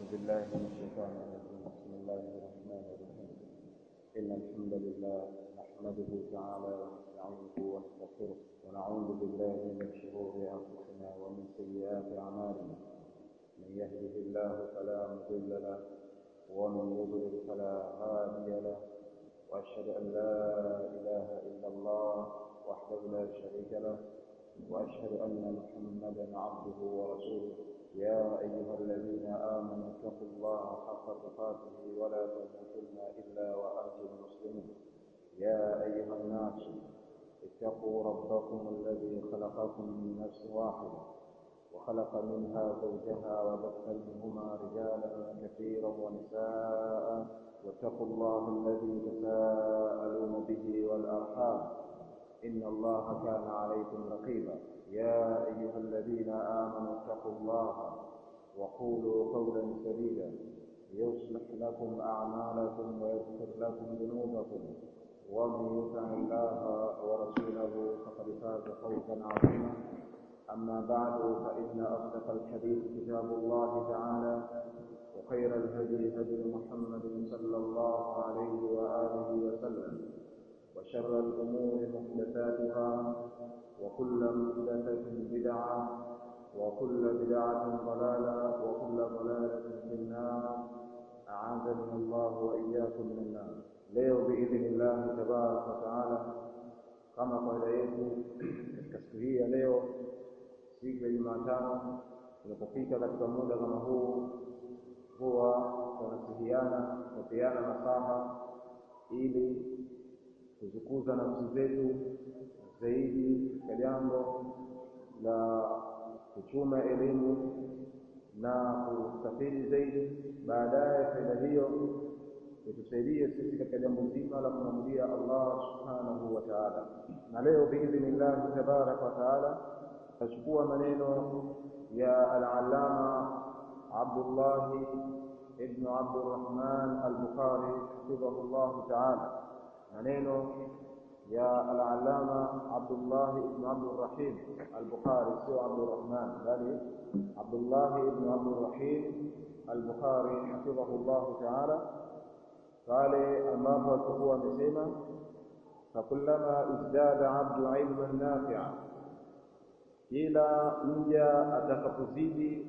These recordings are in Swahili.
بالله من الشيطان الرجيم بسم الله الرحمن الرحيم إن الحمد لله نحمده تعالى ونستعينه ونستغفره ونعوذ بالله من شرور أنفسنا ومن سيئات أعمالنا من يهده الله فلا مضل له ومن يضلل فلا هادي له وأشهد أن لا إله إلا الله وحده لا شريك له وأشهد أن محمدا عبده ورسوله يا أيها الذين آمنوا اتقوا الله حق تقاته ولا تموتن إلا وأنتم مسلمون يا أيها الناس اتقوا ربكم الذي خلقكم من نفس واحدة وخلق منها زوجها وبث منهما رجالا كثيرا ونساء واتقوا الله الذي تساءلون به والأرحام إن الله كان عليكم رقيبا يا أيها الذين آمنوا اتقوا الله وقولوا قولا سديدا يصلح لكم أعمالكم ويغفر لكم ذنوبكم ومن يطع الله ورسوله فقد فاز فوزا عظيما أما بعد فإن أصدق الحديث كتاب الله تعالى وخير الهدي هدي محمد صلى الله عليه وآله وسلم وشر الأمور محدثاتها وكل محدثة بدعة وكل بدعة ضلالة وكل ضلالة في النار أعاذني الله وإياكم من النار leo biidhnillahi tabaraka wataala kama kawaida yetu katika siku hii ya leo siku ya jumatano tunapofika katika muda kama huu huwa tunasihiana kupeana nasaha ili kuzikuza nafsi zetu zaidi katika jambo la kuchuma elimu na kusafiri zaidi baadaye faida hiyo itusaidie sisi katika jambo zima la kumwabudia Allah subhanahu wa ta'ala. Na leo biidhnillahi tabaraka wa taala tutachukua maneno ya al-allama Abdullah ibn Abdurrahman al-Bukhari hafidhahu Allah ta'ala, maneno ya al-allama Abdullah ibn Abdurrahim al-Bukhari, sio Abdurrahman bali Abdullah ibn Abdurrahim al-Bukhari hafidhahu Allah ta'ala pale ambapo alikuwa amesema fakullama izdada abdu ilman nafia, kila mja atakapozidi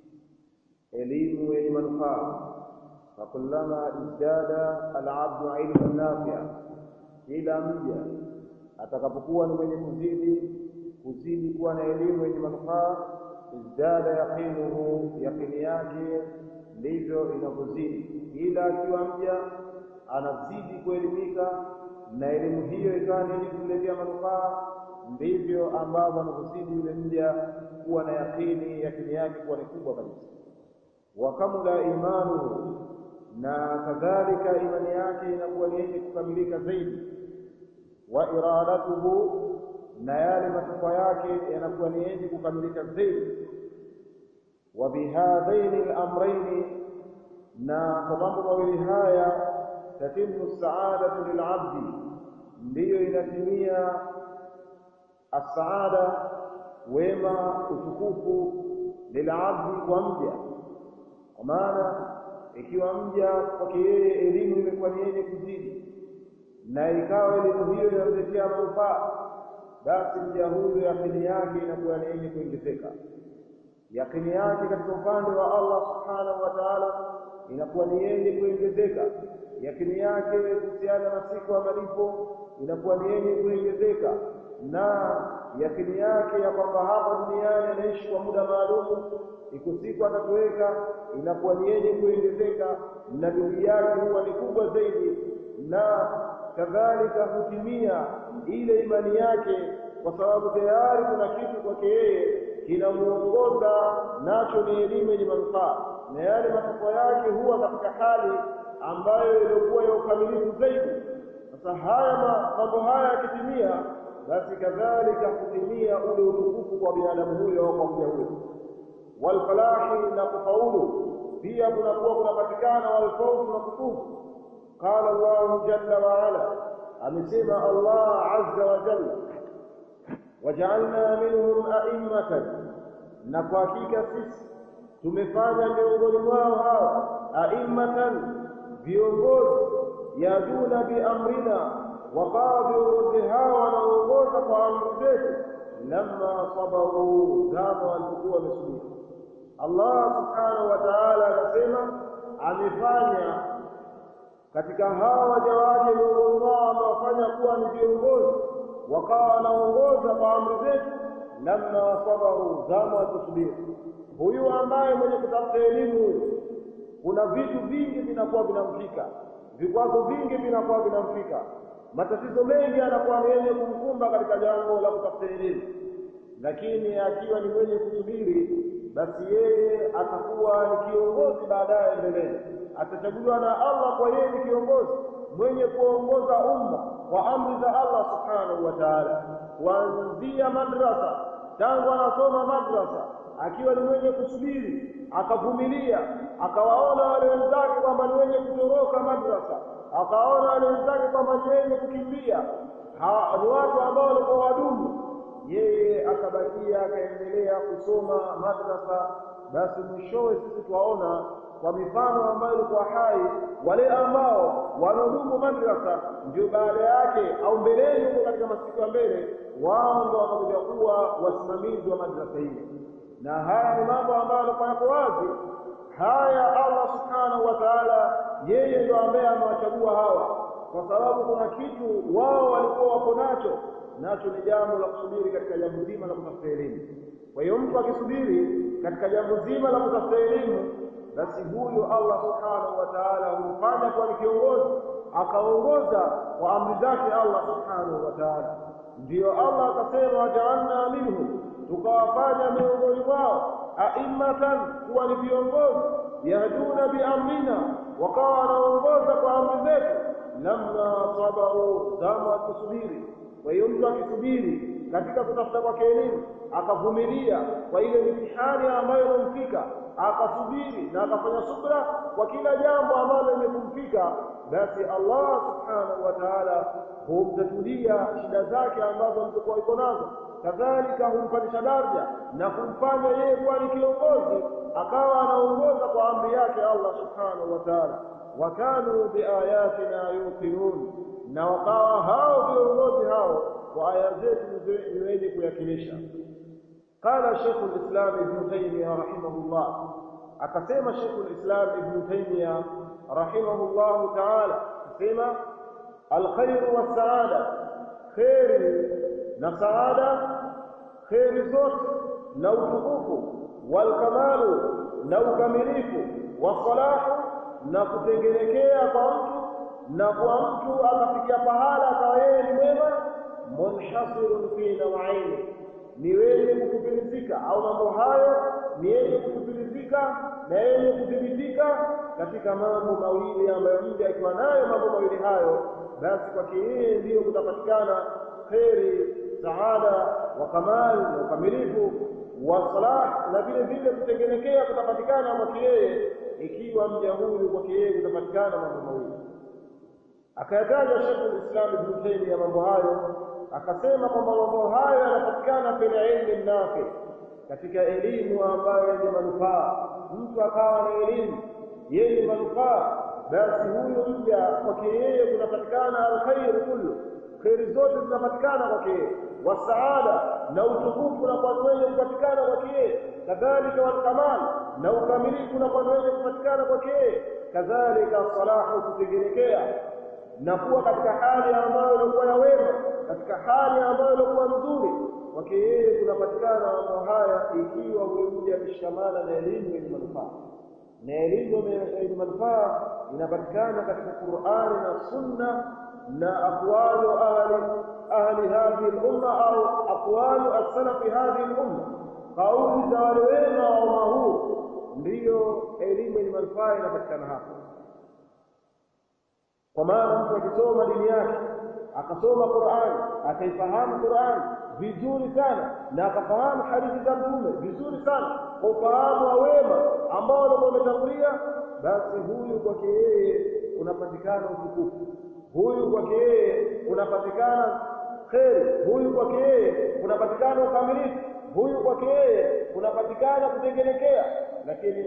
elimu yenye manufaa. Fakullama izdada alabdu ilman nafia, kila mja atakapokuwa ni mwenye kuzidi kuzidi kuwa na elimu yenye manufaa, izdada yaqinuhu, yaqini yake ndivyo inavyozidi. Kila akiwa mja anazidi kuelimika na elimu hiyo ikawa ni yenye kumletea manufaa, ndivyo ambavyo anavyozidi yule mja kuwa na yakini, yakini yake kuwa ni kubwa kabisa. Wa kamula imanuhu, na kadhalika imani yake inakuwa ni yenye kukamilika zaidi. Wa iradatuhu, na yale matakwa yake yanakuwa ni yenye kukamilika zaidi. Wa bihadhaini al-amraini, na kwa mambo mawili haya tatimu saadatu lilabdi, ndiyo inatimia assaada, wema, utukufu lilabdi, kwa mja. Kwa maana ikiwa mja kwake yeye elimu imekuwa ni yenye kuzidi na ikawa elimu hiyo inamletea manufaa, basi mja huyo yakini yake inakuwa ni yenye kuongezeka. Yakini yake katika upande wa Allah subhanahu wa ta'ala inakuwa ni yenye kuongezeka yakini yake kuhusiana na siku ya malipo inakuwa ni yenye kuongezeka, na yakini yake ya kwamba hapa duniani anaishi kwa muda maalum, iko siku atatoweka, inakuwa ni yenye kuongezeka, na bidii yake huwa ni kubwa zaidi, na kadhalika hutimia ile imani yake, kwa sababu tayari kuna kitu kwake yeye kinamuongoza nacho ni elimu yenye manufaa, na yale matakwa yake huwa katika hali ambayo ilikuwa ya ukamilifu zaidi. Sasa haya mambo haya yakitimia, basi kadhalika kutimia ule utukufu kwa binadamu huyo au kwa mja huyo. Walfalahi, na kufaulu pia kunakuwa kunapatikana walfauzu na kufuzu. Qala Allahu jalla wa ala, amesema Allah azza wa jalla, wajaalna minhum a'immatan, na kwa hakika sisi tumefanya miongoni mwao hawa aimmatan viongozi yaduna biamrina wakawa viongozi hawa wanaongoza kwa amri zetu lamma sabaru zama walipokuwa wamesubiri Allah subhanahu wa ta'ala anasema amefanya katika hawa waja wake viongozi wao wamewafanya kuwa ni viongozi wakawa wanaongoza kwa amri zetu lamma sabaru zama waliposubiri huyu ambaye mwenye kutafuta elimu huyu kuna vitu vingi vinakuwa vinamfika vikwazo vingi vinakuwa vinamfika matatizo mengi yanakuwa ni yenye kumkumba katika jambo la kutafuta elimu lakini akiwa ni mwenye kusubiri basi yeye atakuwa ni kiongozi baadaye mbeleni atachaguliwa na Allah kwa yeye ni kiongozi mwenye kuongoza umma kwa amri za Allah subhanahu wa ta'ala kuanzia madrasa tangu anasoma madrasa akiwa ni mwenye kusubiri akavumilia akawaona wale wenzake kwamba ni wenye kutoroka madrasa akaona wale wenzake kwamba ni wenye kukimbia ni watu ambao walikuwa wadumu yeye akabakia akaendelea kusoma madrasa basi mwishowe sisi twaona kwa mifano ambayo ilikuwa hai wale ambao wanadumu madrasa ndio baada yake au mbeleni huko katika masiku ya mbele wao ndio watakuja kuwa wasimamizi wa madrasa hiyo na haya ni mambo ambayo yalikuwa yako wazi haya Allah subhanahu wa ta'ala yeye ndio ambaye amewachagua hawa kwa sababu kuna kitu wao walikuwa wako nacho nacho ni jambo la kusubiri katika jambo zima la kutafuta elimu kwa hiyo mtu akisubiri katika jambo zima la kutafuta elimu basi huyo Allah subhanahu wa ta'ala humfanya kuwa ni kiongozi akaongoza kwa amri zake Allah subhanahu wa ta'ala ndiyo Allah akasema waja'alna minhum tukawafanya miongoni mwao aimmatan kuwa ni viongozi yahduna biamrina wakawa wanaongoza kwa amri zetu lamma sabaru zama wakisubiri kwa hiyo mtu akisubiri katika kutafuta kwake elimu akavumilia kwa ile mitihani ambayo inamfika akasubiri na akafanya subra kwa kila jambo ambalo limekumfika basi Allah subhanahu wa ta'ala humtatulia shida zake ambazo mtokuwa iko nazo kadhalika humpandisha daraja na kumfanya yeye kuwa ni kiongozi akawa anaongoza kwa amri yake Allah subhanahu wa ta'ala wakanu biayatina yuqinun na wakawa hao viongozi hao kwa aya zetu ni wenye kuyakilisha قال شيخ الإسلام ابن تيمية رحمه الله أكسيم شيخ الإسلام ابن تيمية رحمه الله تعالى أكسيم الخير والسعادة خير نسعادة خير زوت لو تقوف والكمال لو كمليف والصلاح نكتنجنكيا فأنت na kwa mtu akafikia pahala akawa yeye ni mwema munhasirun fi nawaini ni wenye kutupilizika au mambo hayo ni yenye kutupilizika na yenye kudhibitika katika mambo mawili ambayo mja akiwa nayo mambo mawili hayo basi kwake yeye ndiyo kutapatikana kheri saada wa kamali na ukamilifu wa salah na vile vile kutengenekea kutapatikana kwake yeye ikiwa mja huyu kwake yeye kutapatikana mambo mawili akayataja Sheikh Islam Ibn Taymiyyah mambo hayo akasema kwamba mambo hayo yanapatikana fil ilmi nafi katika elimu ambayo yenye manufaa mtu akawa na elimu yenye manufaa basi huyu mja kwake yeye kunapatikana alkhairu kullu kheri zote zinapatikana kwake yeye wasaada na utukufu na kwa wenye kupatikana kwake yeye kadhalika walkamal na ukamilifu na kwa wenye kupatikana kwake yeye kadhalika salahu kutengenekea na kuwa katika hali ambayo ilikuwa ya wema katika hali ambayo ilikuwa nzuri kwake yeye kunapatikana mambo haya ikiwa huyo mja ameshikamana na elimu yenye manufaa na elimu yenye manufaa inapatikana katika Qur'ani na Sunna na aqwalu ahli ahli hadhihi al-umma au aqwalu as-salaf hadhihi al-umma kauli za wale wema wa umma huu ndiyo elimu yenye manufaa inapatikana hapo kwa maana mtu akisoma dini yake akasoma Qur'an akaifahamu Qur'an vizuri sana na akafahamu hadithi za mtume vizuri sana kwa ufahamu wa wema ambao walikuwa wametangulia basi huyu kwake yeye unapatikana utukufu huyu kwake yeye unapatikana kheri huyu kwake yeye unapatikana ukamilifu huyu kwake yeye unapatikana kutengenekea lakini mtu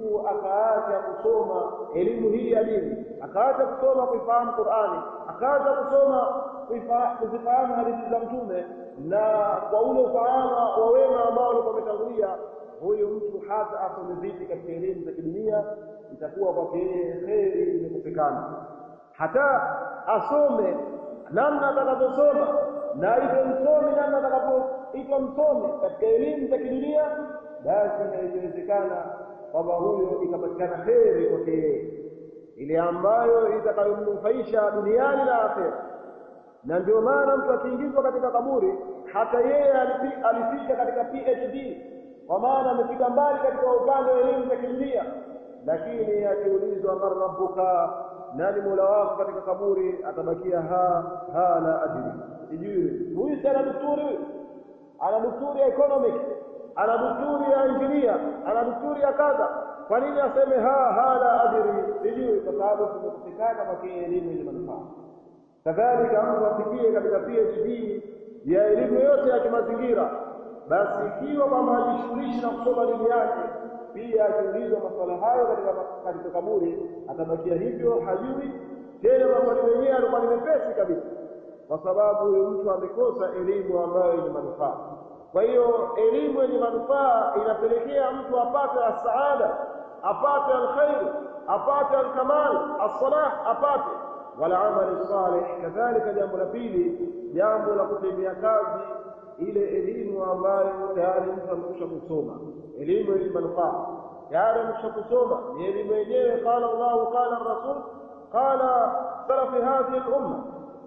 mtu akaacha kusoma elimu hii ya dini, akaacha kusoma kuifahamu Qur'ani, akaacha kusoma kuzifahamu hadithi za Mtume na kwa ule ufahamu wa wema ambao walikuwa wametangulia, huyu mtu hata asome vipi katika elimu za kidunia, itakuwa kwake yeye kheri imekosekana. Hata asome namna atakavyosoma na aitwe msomi namna atakavyoitwa msomi katika elimu za kidunia, basi haiwezekana kwamba huyo ikapatikana kheri kwake yeye ile ambayo itakayomnufaisha duniani na akhera. Na ndio maana mtu akiingizwa katika kaburi, hata yeye alifika katika PhD, kwa maana amefika mbali katika upande wa elimu za kidunia, lakini akiulizwa man rabbuka, nani mola wako katika kaburi, atabakia ha ha la adri, sijui. Huyu si ana daktari, huyu ana daktari ya economics, ana daktari ya engineer, ana daktari ya kadha kwa nini aseme ha ha la adri sijui? Kwa sababu tumekosekana kwake elimu yenye manufaa. Kadhalika mtu afikie katika PhD ya elimu yote ya kimazingira, basi ikiwa kwamba hajishughulishi na kusoma dini yake, pia akiulizwa maswala hayo katika katika kaburi, atabakia hivyo, hajui tena. Maswali yenyewe alikuwa ni mepesi kabisa, kwa sababu huyo mtu amekosa elimu ambayo yenye manufaa. Kwa hiyo elimu yenye manufaa inapelekea mtu apate asaada, apate alkhair, apate alkamal, alsalah, apate wala amali salih. Kadhalika, jambo la pili, jambo la kutendea kazi ile elimu ambayo tayari mtu amekwisha kusoma, elimu yenye manufaa tayari amekwisha kusoma, ni elimu yenyewe. Qala Allahu qala rasul qala salafi hadhihi lumma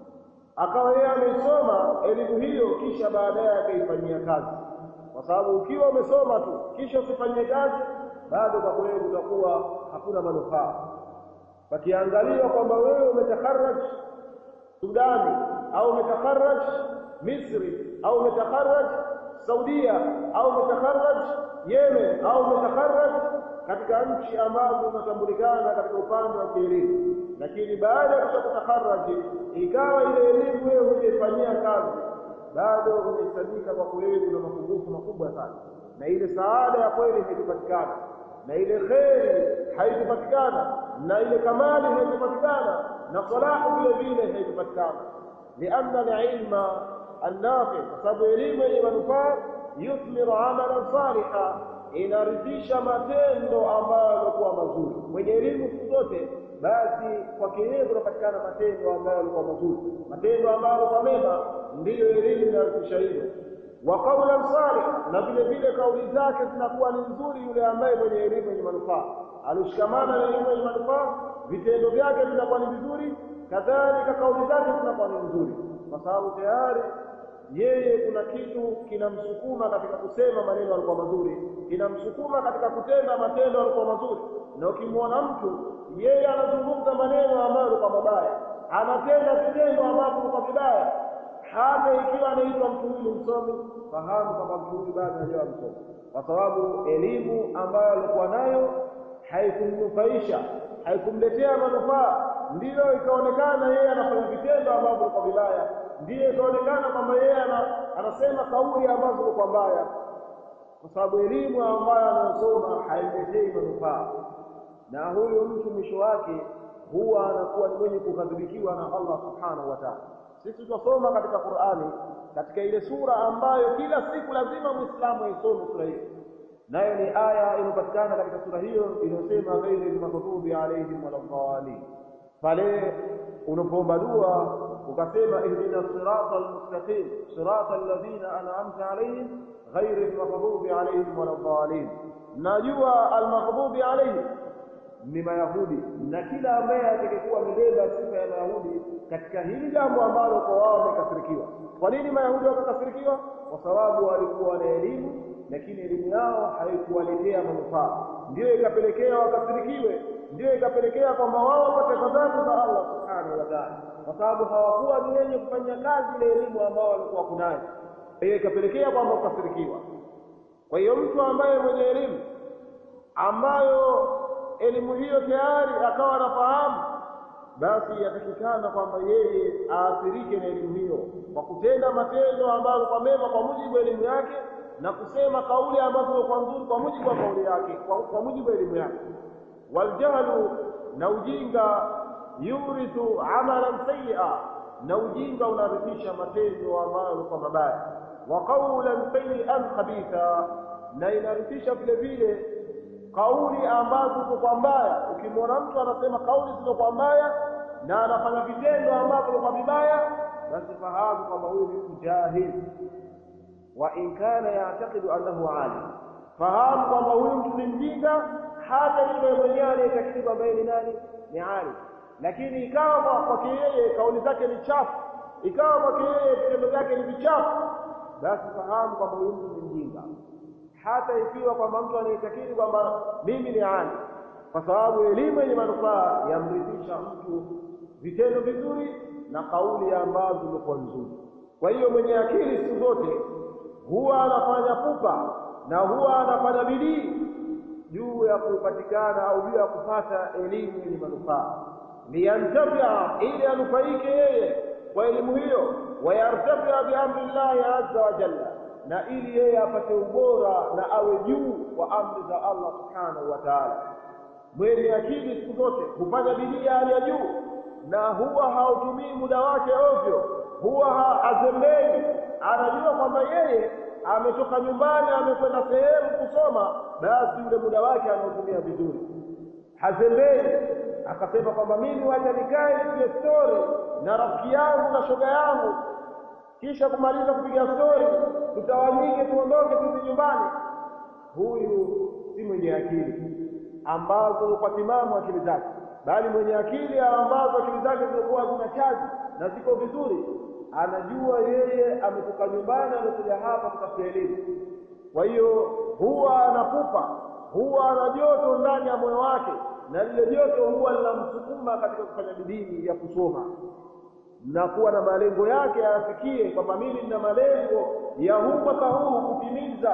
akawa yeye ameisoma elimu hiyo, kisha baadaye akaifanyia kazi, kwa sababu ukiwa umesoma tu kisha usifanyie kazi, bado kwa kweli utakuwa hakuna manufaa. Pakiangaliwa kwamba wewe umetakharaj Sudani au umetakharaj Misri au umetakharaj Saudia au umetakharaj Yemen au umetakharaj katika nchi ambazo zinatambulikana katika upande wa kielimu, lakini baada ya kutakharaj ikawa ile elimu wewe hujaifanyia kazi, bado umehesabika kwa kweli kuna mapungufu makubwa sana, na ile saada ya kweli haikupatikana, na ile kheri haikupatikana, na ile kamali haikupatikana, na salahu vile vile haikupatikana. lianna alilma annafi, kwa sababu elimu yenye manufaa yuthmiru amalan saliha, inarithisha matendo ambayo yalikuwa mazuri. Mwenye elimu siku zote basi kwake yeye kunapatikana matendo ambayo yalikuwa mazuri, matendo ambayo yalikuwa mema, ndiyo elimu inarithisha hilo. Wa qaulan salih, na vile vile kauli zake zinakuwa ni nzuri. Yule ambaye mwenye elimu yenye manufaa alishikamana na elimu yenye manufaa, vitendo vyake vinakuwa ni vizuri, kadhalika kauli zake zinakuwa ni nzuri, kwa sababu tayari yeye kuna kitu kinamsukuma katika kusema maneno yalikuwa mazuri, kinamsukuma katika kutenda matendo yalikuwa mazuri. Na ukimwona mtu yeye anazungumza maneno ambayo yalikuwa mabaya, anatenda vitendo ambavyo vilikuwa vibaya, hata ikiwa anaitwa mtu huyu msomi, fahamu kwamba mtu huyu bado hajawa msomi, kwa sababu elimu ambayo alikuwa nayo haikumnufaisha, haikumletea manufaa, ndiyo ikaonekana yeye anafanya vitendo ambavyo vilikuwa vibaya ndiyo ikaonekana kwamba yeye anasema kauli ambazo zilikuwa mbaya, kwa sababu elimu ambayo anayosoma haimletei manufaa, na huyu mtu mwisho wake huwa anakuwa ni mwenye kukadhibikiwa na Allah subhanahu wa ta'ala. Sisi tutasoma katika Qur'ani, katika ile sura ambayo kila siku lazima muislamu aisome sura hiyo, nayo ni aya inayopatikana katika sura hiyo inayosema ghairi lmaghdubi alaihim waladhdallin. Pale unapoomba dua ukasema ihdina sirata almustaqim sirata alladhina an'amta alayhim ghairi almaghdubi alayhim waladhdallin. Najua almaghdubi alayhim ni Mayahudi, na kila ambaye atakayekuwa amebeba sifa ya Mayahudi katika hili jambo ambalo kwa wao wamekasirikiwa. Kwa nini Mayahudi wakakasirikiwa? Kwa sababu walikuwa na elimu, lakini elimu yao haikuwaletea manufaa, ndiyo ikapelekea wakasirikiwe, ndiyo ikapelekea kwamba wao wapate ghadhabu za Allah subhanahu wa ta'ala kwa sababu hawakuwa ni wenye kufanya kazi ile elimu ambao walikuwa kunayo, hiyo ikapelekea kwamba kukasirikiwa. Kwa hiyo mtu ambaye mwenye elimu ambayo elimu hiyo tayari akawa anafahamu, basi yatakikana kwamba yeye aathirike na elimu hiyo kwa kutenda matendo ambayo kwa mema kwa mujibu wa elimu yake, na kusema kauli ambazo zilikuwa nzuri kwa mujibu wa kauli yake kwa, kwa mujibu wa elimu yake waljahlu na ujinga yurithu amalan sayyi'a na ujinga unarithisha matendo ambayo kwa mabaya wa qawlan sayyi'an khabitha na inarithisha vile vile kauli ambazo ziko mbaya ukimwona mtu anasema kauli zilizokuwa mbaya na anafanya vitendo ambavyo kwa vibaya basi fahamu kwamba huyu ni mtu jahil wa in kana ya'taqidu annahu alim fahamu kwamba huyu mtu ni mjinga hata yule mwenyewe anayetakidi kwamba yeye ni nani ni alim lakini ikawa kwake yeye kauli zake ni chafu ikawa kwake yeye vitendo vyake ni vichafu basi fahamu kwamba huyu mtu ni mjinga hata ikiwa kwamba mtu anayetakidi kwamba mimi ni alim kwa sababu elimu yenye manufaa yamrithisha mtu vitendo vizuri na kauli ambazo zimekuwa nzuri kwa hiyo mwenye akili siku zote huwa anafanya pupa na huwa anafanya bidii juu ya kupatikana au juu ya kupata elimu yenye manufaa liyantafia ili anufaike yeye kwa elimu hiyo wayartafia biamri llahi azza wa jalla na ili yeye apate ubora na awe juu kwa amri za Allah subhanahu wa ta'ala mwenye akili siku zote hufanya bidii ya hali ya juu na huwa hautumii muda wake ovyo huwa hazembei anajua kwamba yeye ametoka nyumbani amekwenda sehemu kusoma basi yule muda wake anautumia vizuri hazembei akasema kwamba mimi wacha nikae nipige stori na rafiki yangu na shoga yangu kisha kumaliza kupiga stori tutawanyike tuondoke turudi nyumbani huyu si mwenye akili ambazo kwa timamu akili zake bali mwenye akili ambazo akili zake zilikuwa zina chaji na ziko vizuri anajua yeye ametoka nyumbani amekuja hapa kutafuta elimu kwa hiyo huwa anapupa huwa ana joto ndani ya moyo wake na lile joto huwa linamsukuma katika kufanya bidii ya kusoma na kuwa na malengo yake ayafikie kwamba mimi nina malengo ya huu mwaka huu kutimiza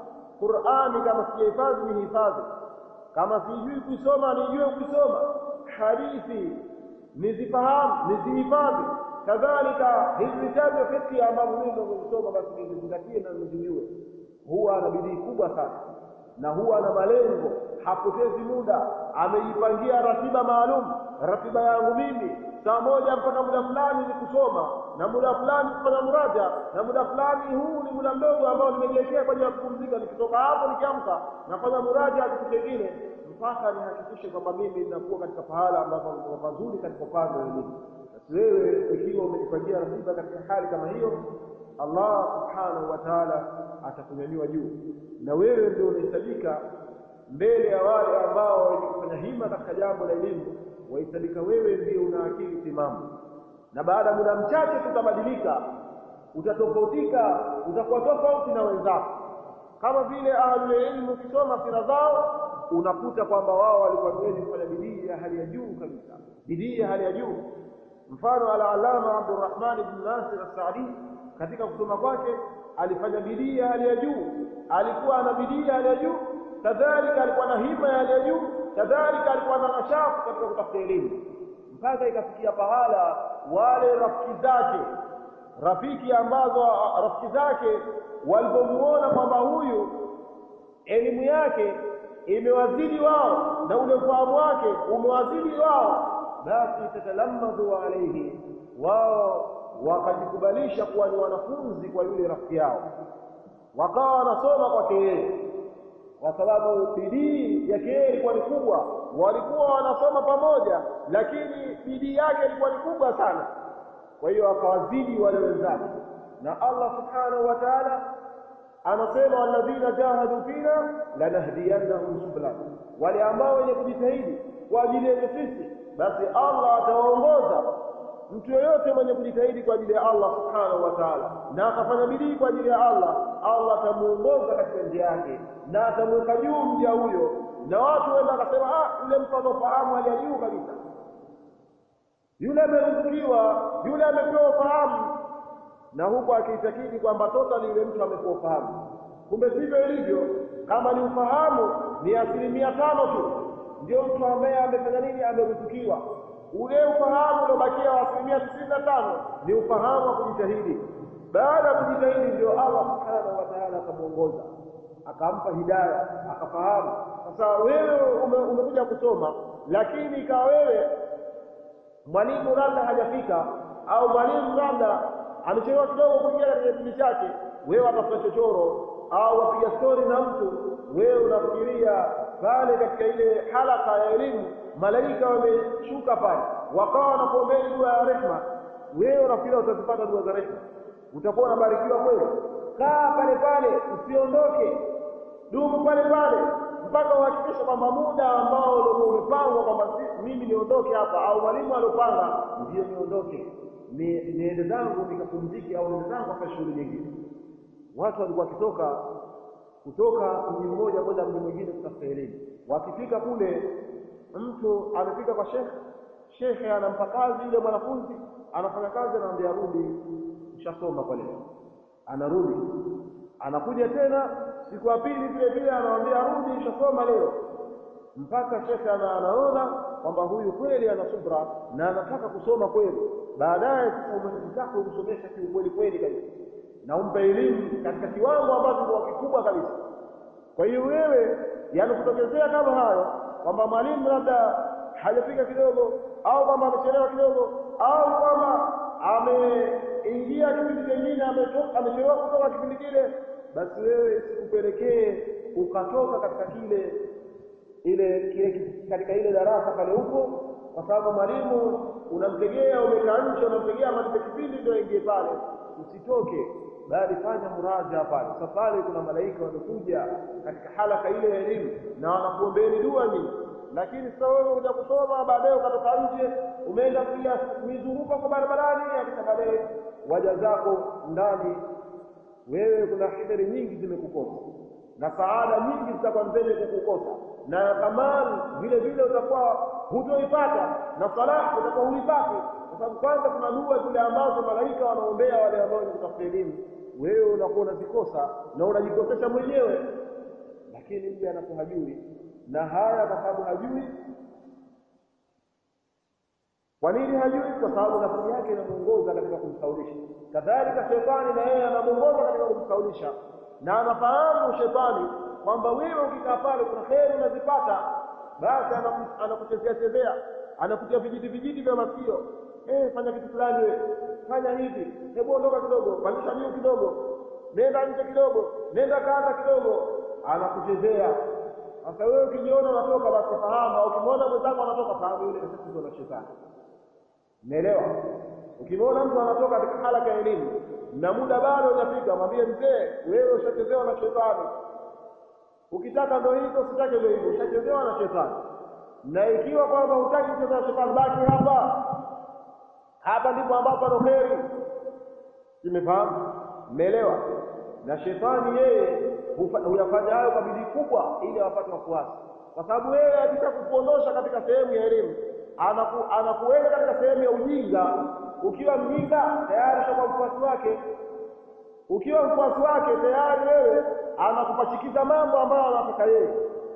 Qur'ani kama sijahifadhi nihifadhi kama sijui kuisoma nijue kuisoma hadithi nizifahamu nizihifadhi kadhalika hizi vitabu vya fiqh ambavyo mimi ninavyosoma basi nizingatie na nizijue huwa ana bidii kubwa sana na huwa ana malengo hapotezi muda ameipangia ratiba maalum ratiba yangu mimi saa moja mpaka muda fulani ni kusoma na muda fulani kufanya muraja na muda fulani huu ni muda mdogo ambao nimejiwekea kwa ajili ya kupumzika nikitoka hapo nikiamka nafanya muraja kitu kingine mpaka nihakikishe kwamba mimi ninakuwa katika pahala ambapo ni pazuri katika upande wa elimu basi wewe ikiwa umejipangia ratiba katika hali kama hiyo Allah subhanahu wa ta'ala atakunyanyua juu na wewe ndio unahesabika mbele ya wale ambao wenye kufanya hima katika jambo la elimu wahesabika wewe ndio una akili timamu na baada ya muda mchache tutabadilika utatofautika utakuwa tofauti na wenzako kama vile ahlul ilmu ukisoma sira zao unakuta kwamba wao walikuwa wengi kufanya bidii ya hali ya juu kabisa bidii ya hali ya juu mfano al-alama Abdurrahman ibn Nasir as-Saadi katika kusoma kwake alifanya bidii ya hali ya juu alikuwa ana bidii ya hali ya juu kadhalika alikuwa na hima ya hali ya juu kadhalika alikuwa na nashafu katika kutafuta elimu mpaka ikafikia pahala wale rafiki zake rafiki ambazo rafiki zake walipomuona kwamba huyu elimu yake imewazidi wao na ule ufahamu wake umewazidi wao basi tatalamadhu alayhi wao wakajikubalisha kuwa ni wanafunzi kwa yule rafiki yao wakawa wanasoma kwake yeye kwa sababu bidii yake yeye ilikuwa ni kubwa walikuwa wanasoma pamoja lakini bidii yake ilikuwa ni kubwa sana kwa hiyo akawazidi wale wenzake na Allah subhanahu wa ta'ala anasema walladhina jahadu fina lanahdiyannahum subulana wale ambao wenye kujitahidi kwa ajili yetu sisi basi Allah atawaongoza mtu yoyote mwenye kujitahidi kwa ajili ya Allah subhanahu wa ta'ala na akafanya bidii kwa ajili ya Allah Allah atamuongoza katika njia yake na atamweka juu mja huyo na watu wenda akasema ah yule mtu anafahamu hali ya juu kabisa yule ameruzukiwa yule amepewa ufahamu na huku akiitakidi kwamba totally yule mtu amepewa ufahamu kumbe sivyo ilivyo kama ni ufahamu ni asilimia tano tu ndio mtu ambaye amefanya nini ameruzukiwa ule ufahamu uliobakia wa asilimia tisini na tano ni ufahamu wa kujitahidi baada ya kujitahidi ndio Allah subhanahu wa ta'ala ta'ala akamuongoza akampa hidaya akafahamu sasa wewe ume, umekuja kusoma lakini ikawa wewe mwalimu labda hajafika au mwalimu labda amechelewa kidogo kuingia katika kipindi chake wewe watafuta chochoro au wapiga stori na mtu wewe unafikiria pale katika ile halaka ya elimu malaika wameshuka pale wakawa wanakuombea dua ya rehma wewe unafikiria utazipata dua za rehma utakuwa unabarikiwa kweli kaa pale pale usiondoke dumu pale pale mpaka uhakikishe kwamba muda ambao ulikuwa umepangwa kwamba mimi niondoke hapa au mwalimu aliopanga ndio niondoke ni niende zangu nikapumzike au niende zangu hapa shughuli nyingine watu walikuwa wakitoka kutoka mji mmoja kwenda mji mwingine kutafuta elimu wakifika kule mtu amefika kwa shekhe shekhe anampa kazi yule mwanafunzi anafanya kazi anamwambia rudi ushasoma kwa leo anarudi anakuja tena siku ya pili vile vile anamwambia rudi ushasoma leo mpaka shekhe ana, anaona kwamba huyu kweli ana subra na anataka kusoma kweli baadaye umezitaka kumsomesha kiukweli kweli kabisa na umpe elimu katika kiwango ambacho ni kikubwa kabisa kwa hiyo wewe yanakutokezea kama hayo kwamba mwalimu labda hajafika kidogo au kwamba amechelewa kidogo au kwamba ameingia kipindi kingine amechelewa kutoka kipindi kile basi wewe isikupelekee ukatoka katika kile ile kile katika ile darasa pale huko kwa sababu mwalimu unamtegea umekaa nje unamtegea malipe kipindi ndio ingie pale usitoke bali fanya muraja pale sasa pale kuna malaika wanakuja katika halaka ile ya elimu na wanakuombeeni dua nyingi lakini sasa wewe unakuja kusoma baadaye ukatoka nje umeenda kupiga mizunguko kwa barabarani kisha baadaye waja zako ndani wewe kuna heri nyingi zimekukosa na saada nyingi zitakuwa mbele kukukosa na kamali vile vile utakuwa hutoipata na salah utakuwa huipati kwa sababu kwanza kuna dua zile ambazo malaika wanaombea wale ambao ni kutafuta elimu wewe unakuwa unazikosa na unajikosesha mwenyewe lakini mja anakuwa hajui na haya kwa sababu hajui kwa nini hajui kwa sababu nafsi yake inamuongoza katika kumsaulisha kadhalika shetani na yeye anamuongoza katika kumsaulisha na anafahamu shetani kwamba wewe ukikaa pale kuna kheri unazipata basi anakuchezea chezea anakutia vijiti vijiti vya masikio eh fanya kitu fulani wewe fanya hivi hebu ondoka kidogo pandisha juu kidogo nenda nje kidogo nenda kanda kidogo anakuchezea sasa wewe ukijiona unatoka basi fahamu au ukimwona mwenzako anatoka fahamu yule ni tatizo la shetani umeelewa ukimwona mtu anatoka katika halaka ya elimu na muda bado hujafika mwambie mzee wewe ushachezewa na shetani ukitaka ndio hivyo usitake ndio hivyo ushachezewa na shetani na ikiwa kwamba hutaki kucheza na shetani baki hapa hapa ndipo ambapo pana kheri imefahamu umeelewa na shetani yeye huyafanya hayo kwa bidii kubwa ili awapate wafuasi kwa sababu yeye akitaka kukuondosha katika sehemu ya elimu anaku, anakuweka katika sehemu ya ujinga ukiwa mjinga tayari ushakuwa mfuasi wake ukiwa mfuasi wake tayari wewe anakupachikiza mambo ambayo anataka yeye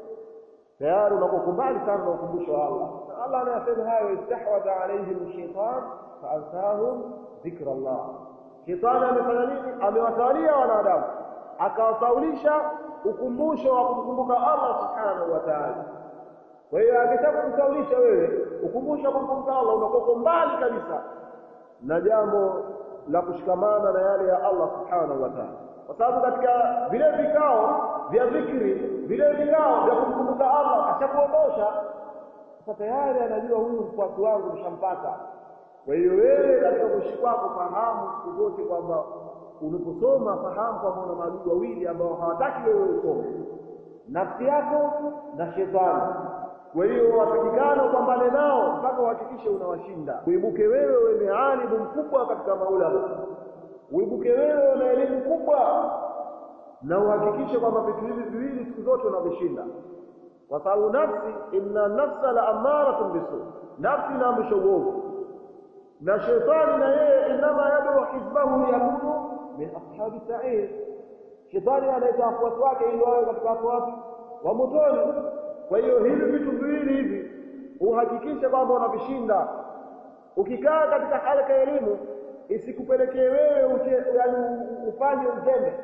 tayari unakuwa mbali sana na ukumbusho wa Allah Allah anasema hayo istahwadha alaihim shaitan faansahum dhikra Allah shetani amefanya nini amewatawalia wanadamu akawasaulisha ukumbusho wa kumkumbuka Allah subhanahu wa ta'ala kwa hiyo akitaka kukusaulisha wewe ukumbusho wa kumkumbuka Allah unakuwa mbali kabisa na jambo la kushikamana na yale ya Allah subhanahu wa ta'ala kwa sababu katika vile vikao vya dhikri vile vikao vya kumkumbuka Allah ashakuondosha sasa tayari anajua huyu mfuasi wangu nishampata kwa hiyo wewe katika kuishi kwako fahamu siku zote kwamba unaposoma fahamu kwamba una maadui wawili ambao hawataki wewe usome nafsi yako na shetani kwa hiyo watakikana upambane nao mpaka uhakikishe unawashinda uibuke wewe uwe alimu mkubwa katika maulama uibuke wewe una elimu kubwa na uhakikishe kwamba vitu hivi viwili siku zote unavishinda kwa sababu nafsi inna nafsa la amaratun bisu nafsi inaamrisha uovu na shetani na yeye inama yad'u hizbahu yakunu min ashabi sa'ir shetani anaita wafuasi wake ili wawe katika wafuasi wa motoni kwa hiyo hivi vitu viwili hivi uhakikishe kwamba unavishinda ukikaa katika halaka ya elimu isikupelekee wewe yaani ufanye uzembe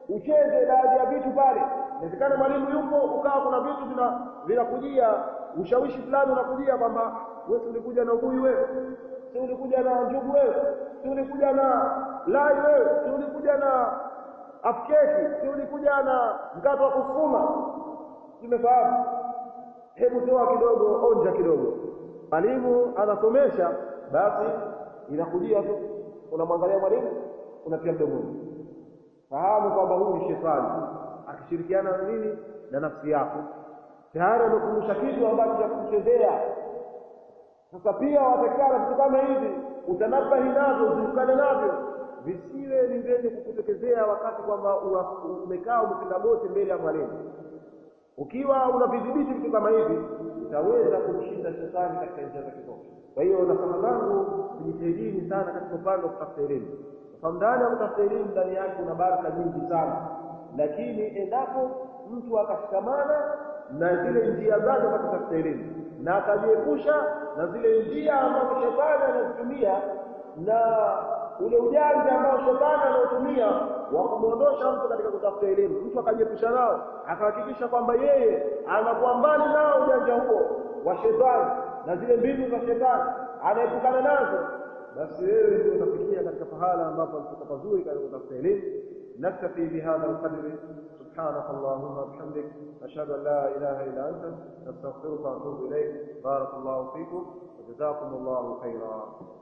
ucheze baadhi ya vitu pale inawezekana mwalimu yupo ukawa kuna vitu vina vinakujia ushawishi fulani unakujia kwamba wewe ulikuja na ubuyu wewe si ulikuja na njugu wewe si ulikuja na lai wewe si ulikuja na afkeki si ulikuja na mkate wa kusukuma tumefahamu hebu toa kidogo onja kidogo mwalimu anasomesha basi inakujia tu unamwangalia mwalimu unatia mdomoni fahamu kwamba huyu ni shetani akishirikiana na nini na nafsi yako tayari amekumbusha kitu ambacho cha kuchezea sasa pia watakana vitu kama hivi utanabahi navyo uziukane navyo visiwe ni vyenye kukutokezea wakati kwamba umekaa umepinda goti mbele ya mwalimu ukiwa unavidhibiti vitu kama hivi utaweza kumshinda shetani katika njia zake zote kwa hiyo nasema zangu tujitahidini sana katika upande wa kutafuta elimu kwa ndani ya kutafuta elimu ndani yake kuna baraka nyingi sana lakini endapo mtu akashikamana na zile njia zake za kutafuta elimu na akajiepusha na zile njia ambazo shetani anazitumia na ule ujanja ambao shetani anaotumia wa kumwondosha mtu katika kutafuta elimu mtu akajiepusha nao akahakikisha kwamba yeye anakuwa mbali nao ujanja huo wa shetani na zile mbinu za shetani anaepukana nazo basi wewe ndio utafikia katika pahala ambapo alikuwa pazuri katika kutafuta elimu نكتفي بهذا القدر سبحانك اللهم وبحمدك أشهد أن لا إله إلا أنت نستغفرك ونتوب إليك بارك الله فيكم وجزاكم الله خيرا